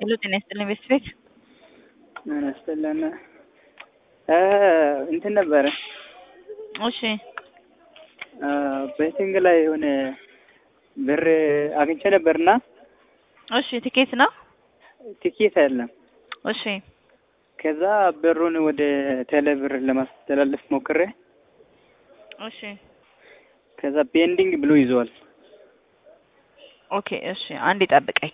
ሄሎ ጤና ይስጥልኝ ቤተሰቤት ምን ያስጠላና እንትን ነበረ እሺ ቤቲንግ ላይ የሆነ ብር አግኝቼ ነበርና እሺ ቲኬት ነው ቲኬት አይደለም። እሺ ከዛ ብሩን ወደ ቴሌ ብር ለማስተላለፍ ሞክሬ እሺ ከዛ ቤንዲንግ ብሎ ይዘዋል። ኦኬ እሺ አንድ ይጠብቀኝ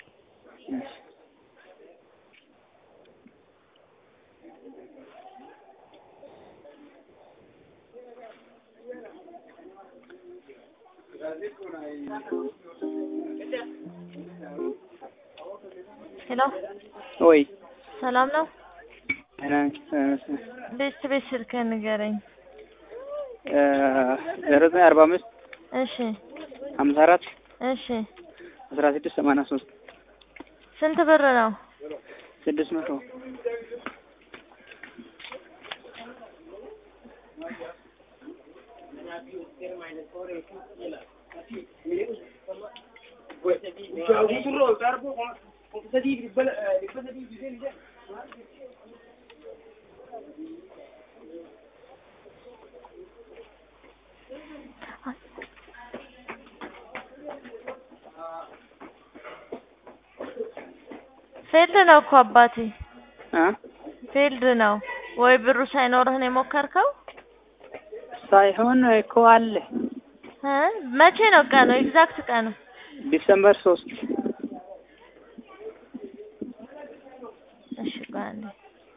ሄሎ ወይ ሰላም ነው ዜሮ ቤት ቤት ስልክህን ንገረኝ ዘጠኝ አርባ አምስት እሺ ሀምሳ አራት እሺ አስራ ስድስት ሰማንያ ሶስት ስንት ብር ነው ስድስት መቶ ፊልድ ነው እኮ አባቴ እ ፊልድ ነው ወይ ብሩ ሳይኖርህ ነው የሞከርከው ሳይሆን እኮ አለ እ መቼ ነው ቀኑ ኤግዛክት ቀኑ ዲሰምበር ሶስት እሺ ቆይ አንዴ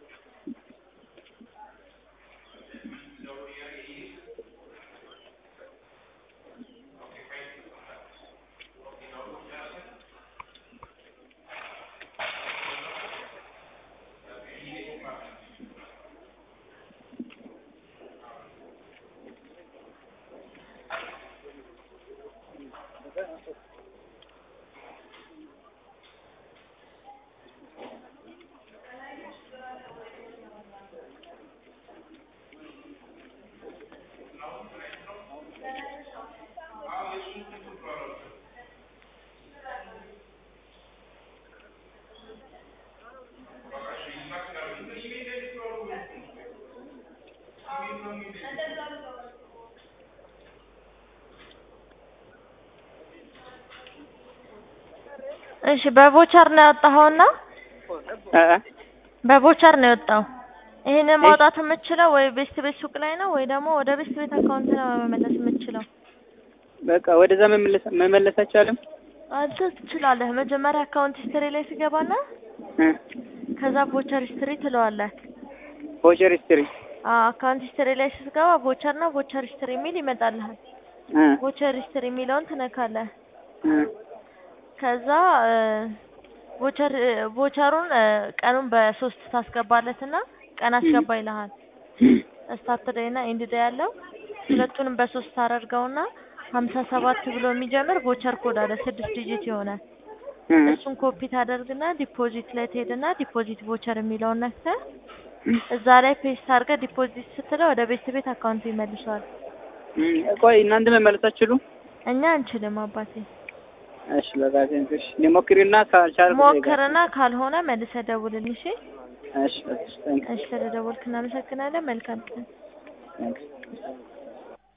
እሺ በቮቸር ነው ያወጣኸውና እ በቮቸር ነው የወጣው። ይሄንን ማውጣት የምችለው ወይ ቤስት ቤት ሱቅ ላይ ነው ወይ ደግሞ ወደ ቤስት ቤት አካውንት ነው መመለስ የምችለው። በቃ ወደዛ መመለስ መመለስ አይቻልም። አንተ ትችላለህ። መጀመሪያ አካውንት ሂስትሪ ላይ ትገባና እ ከዛ ቮቸር ሂስትሪ ትለዋለህ። ቮቸር ሂስትሪ አዎ አካውንት ሂስትሪ ላይ ስትገባ ቮቸር እና ቮቸር ሂስትሪ የሚል ይመጣልሃል። እ ቮቸር ሂስትሪ የሚለውን ትነካለህ። እ ከዛ ቮቸር ቮቸሩን ቀኑን በሶስት ታስገባለትና ቀን አስገባ ይልሃል። ስታርት ዴይ እና ኤንድ ዴይ ያለው ሁለቱንም በሶስት ታደርገውና ሀምሳ ሰባት ብሎ የሚጀምር ቮቸር ኮድ አለ ስድስት ዲጂት የሆነ እ እሱን ኮፒ ታደርግና ዲፖዚት ላይ ትሄድና ዲፖዚት ቮቸር የሚለውን ነክተህ እዛ ላይ ፔስት አድርገህ ዲፖዚት ስትለው ወደ ቤት ቤት አካውንቱ ይመልሰዋል። እ ቆይ እናንተ መመለስ አትችሉም? እኛ አንችልም አባቴ። እሺ በቃ ቴንክስ ልሞክርና ካልቻልኩ ሞክርና ካልሆነ መልሰህ ደውልልኝ እሺ። እሺ በቃ ቴንክስ እሺ ስለደወልክ እናመሰግናለን። መልካም ቀን። ቴንክስ